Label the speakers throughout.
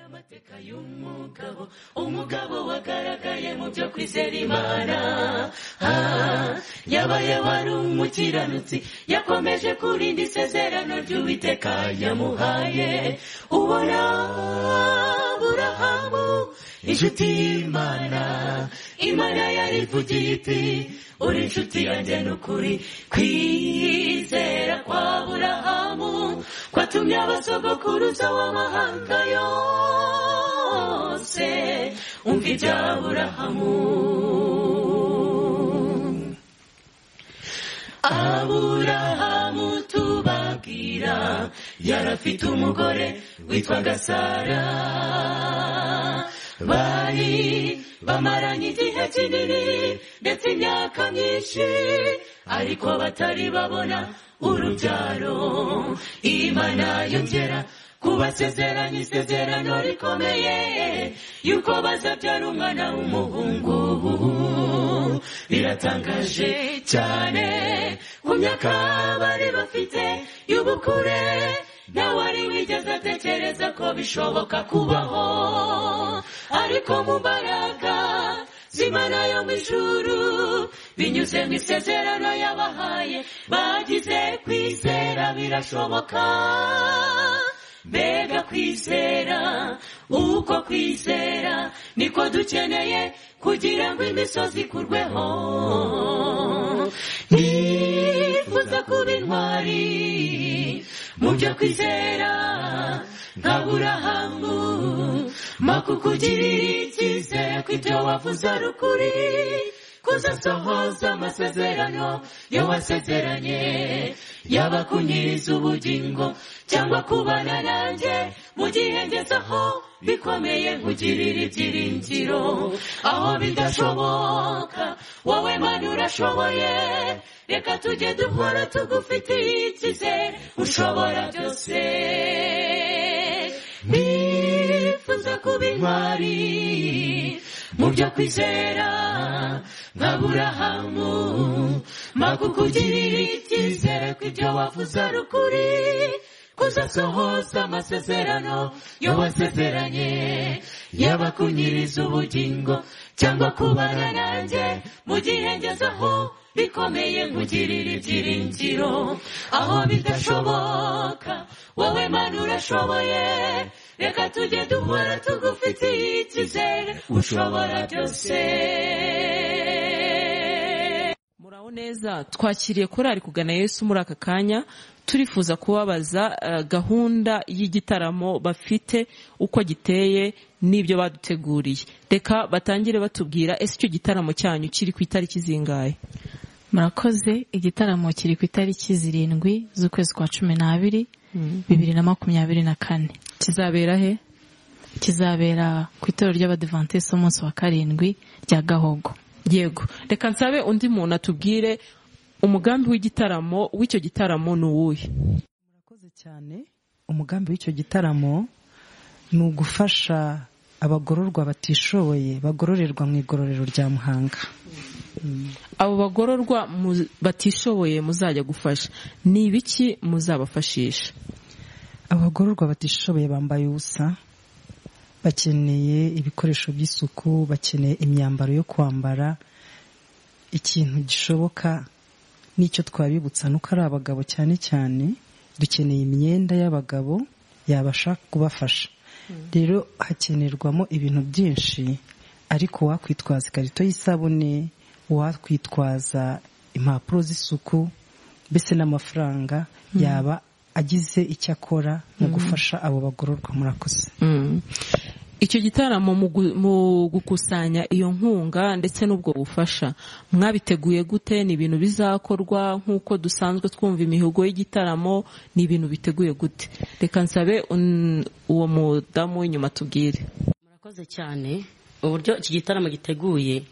Speaker 1: amateka y'umugabo umugabo wagaragaye mu byo kwizera imana Ah, yabaye wari umukiranutsi yakomeje kurinda isezerano ry'uwiteka yamuhaye ubona burahamu inshuti y'imana imana yarivugiye iti uri inshuti yanjye n'ukuri kwizera kwa burahamu kwatumye abasogokuruza w'amahanga yose umva ibya burahamu aburahamu tubabwira yari afite umugore witwaga sara bari bamaranye igihe kinini ndetse imyaka myinshi ariko batari babona urubyaro imana yongera kubasezeranya isezerano rikomeye yuko bazabyara umwana w'umuhungu biratangaje cyane ku myaka bari bafite y'ubukure nawe wari wigeze atekereza ko bishoboka kubaho ariko mu mbaraga z'imana yo mu ijuru binyuze mu isezerano yabahaye bagize kwizera birashoboka mbega kwizera uko kwizera niko dukeneye kugira ngo imisozi ikurweho nifuza kuba intwari mu byo kwizera nka burahamu makukugirira icyizere ko ibyo wavuze ari ukuri kuzasohoza amasezerano yo wasezeranye yaba kunyiriza ubugingo cyangwa kubana nanjye mu gihe ngezeho bikomeye nkugirira ibyiringiro aho bidashoboka wowe mana urashoboye reka tujye dukora tugufitiye icyizere ushobora byose nifuza kuba intwari mu byo kwizera nka burahamu makukugirira icyizere ko ibyo wavuze ari ukuri kuzasohoza amasezerano yo wasezeranye yaba kunyiriza ubugingo cyangwa kubana nanjye mu gihe ngezeho bikomeye nkugirira ibyiringiro aho bidashoboka wowe mana urashoboye reka tujye duhora tugufitiye icyizere ushobora byose
Speaker 2: muraho neza twakiriye korari kugana yesu muri aka kanya turifuza kubabaza eh, gahunda y'igitaramo bafite uko giteye n'ibyo baduteguriye reka batangire batubwira ese icyo gitaramo cyanyu kiri ku itariki zingahe
Speaker 3: murakoze igitaramo kiri ku itariki zirindwi z'ukwezi kwa cumi n'abiri bibiri na makumyabiri na kane
Speaker 2: kizabera he
Speaker 3: kizabera ku itorero ry'abadivantisiti umunsi wa karindwi rya gahogo
Speaker 2: yego reka nsabe undi muntu atubwire umugambi w'igitaramo w'icyo gitaramo ni uwuhe
Speaker 4: murakoze cyane umugambi w'icyo gitaramo ni ugufasha abagororwa batishoboye bagororerwa mu igororero rya muhanga
Speaker 2: abo bagororwa mu- batishoboye muzajya gufasha ni ibiki muzabafashisha
Speaker 4: abagororwa batishoboye bambaye ubusa bakeneye ibikoresho by'isuku bakeneye imyambaro yo kwambara ikintu gishoboka n'icyo twabibutsa nuko ari abagabo cyane cyane dukeneye imyenda y'abagabo yabasha kubafasha rero hakenerwamo ibintu byinshi ariko wakwitwaza ikarito y'isabune wakwitwaza impapuro z'isuku mbese n'amafaranga yaba agize icyo akora mu gufasha abo bagororwa murakoze
Speaker 2: icyo gitaramo mu gu- mu gukusanya iyo nkunga ndetse n'ubwo bufasha mwabiteguye gute ni ibintu bizakorwa nk'uko dusanzwe twumva imihigo y'igitaramo ni ibintu biteguye gute reka nsabe un- uwo mudamu w'inyuma atubwire
Speaker 5: murakoze cyane uburyo iki gitaramo giteguye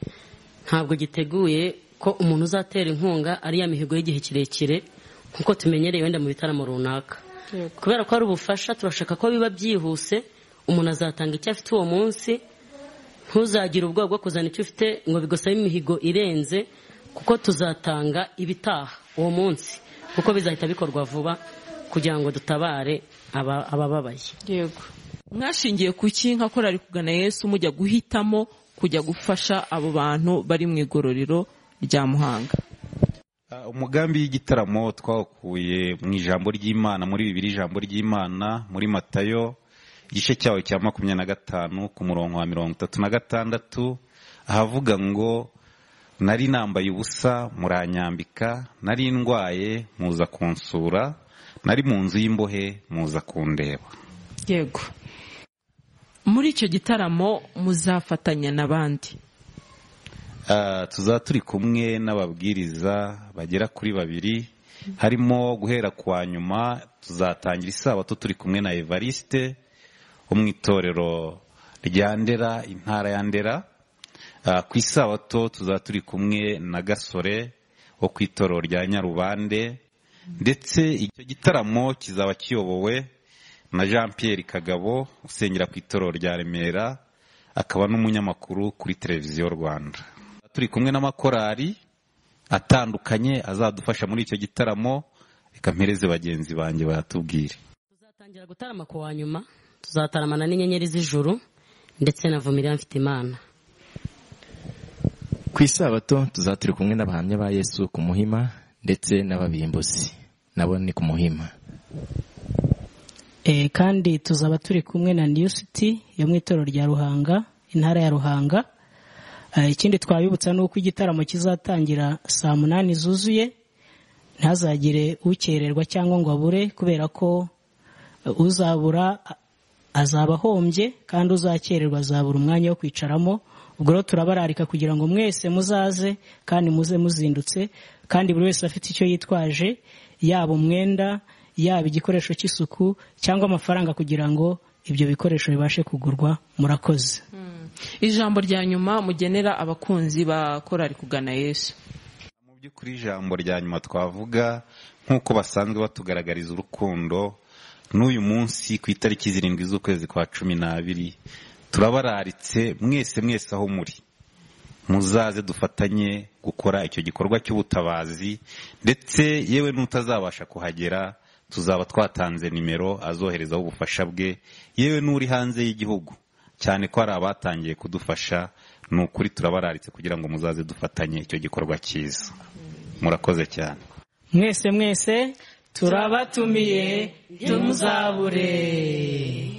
Speaker 5: ntabwo giteguye ko umuntu uzatera inkunga ari ya mihigo y'igihe kirekire nk'uko tumenyereye wenda mu bitaramo runaka kubera ko hari ubufasha turashaka ko biba byihuse umuntu azatanga icyo afite uwo munsi ntuzagire ubwoba bwo kuzana icyo ufite ngo bigusabe imihigo irenze kuko tuzatanga ibitaha uwo munsi kuko bizahita bikorwa vuba kugira ngo dutabare aba- abababaye
Speaker 1: mwashingiye ku ki nka korari kugana yesu mujya guhitamo kujya gufasha abo bantu bari mu igororero rya muhanga
Speaker 6: Ah, umugambi w'igitaramo twawukuye mu ijambo ry'imana muri bibiri ijambo ry'imana muri matayo igice cyayo cya makumyabiri na gatanu ku murongo wa mirongo itatu na gatandatu ahavuga ngo nari nambaye ubusa muranyambika nari ndwaye muza kunsura nari mu nzu y'imbohe muza kundeba
Speaker 1: yego muri icyo gitaramo muzafatanya n'abandi
Speaker 6: Ah, tuzaba turi kumwe n'ababwiriza bagera kuri babiri harimo guhera kwa nyuma tuzatangira isabato turi kumwe na evariste wo mu itorero rya ndera intara ya ndera Ah, ku isabato tuzaba turi kumwe na gasore wo ku itorero rya nyarubande ndetse icyo gitaramo kizaba kiyobowe na jean pierre kagabo usengera ku itorero rya remera akaba n'umunyamakuru kuri televiziyo rwanda turi kumwe n'amakorari atandukanye azadufasha muri icyo gitaramo reka mpereze bagenzi banjye bayatubwire
Speaker 7: tuzatangira gutarama ku wa nyuma tuzataramana n'inyenyeri z'ijuru ndetse na vumira mfite imana
Speaker 8: ku isabato tuzaba turi kumwe n'abahamya ba yesu ku muhima ndetse n'ababimbuzi nabo ni ku muhima
Speaker 5: Eh, kandi tuzaba turi kumwe na new city yo mu itorero rya ruhanga intara ya ruhanga Eh, ikindi twabibutsa ni uko igitaramo kizatangira saa munani zuzuye ntazagire ukererwa cyangwa ngo abure kubera ko eh, uzabura a- azaba ahombye kandi uzakererwa azabura umwanya wo kwicaramo ubwo rero turabararika kugira ngo mwese muzaze kandi muze muzindutse kandi buri wese afite icyo yitwaje yaba umwenda yaba igikoresho cy'isuku cyangwa amafaranga kugira ngo ibyo bikoresho bibashe kugurwa murakoze
Speaker 1: ijambo rya nyuma mugenera abakunzi ba korari kugana yesu
Speaker 6: mu by'ukuri ijambo rya nyuma twavuga nk'uko basanzwe batugaragariza urukundo n'uyu munsi ku itariki zirindwi z'ukwezi kwa cumi n'abiri turabararitse mwese mwese aho muri muzaze dufatanye gukora icyo gikorwa cy'ubutabazi ndetse yewe n'utazabasha kuhagera tuzaba twatanze nimero azoherezaho ubufasha bwe yewe n'uri hanze y'igihugu cyane ko hari abatangiye kudufasha ni ukuri turabararitse kugira ngo muzaze dufatanye icyo gikorwa cyiza murakoze cyane
Speaker 5: mwese mwese turabatumiye tumuzabure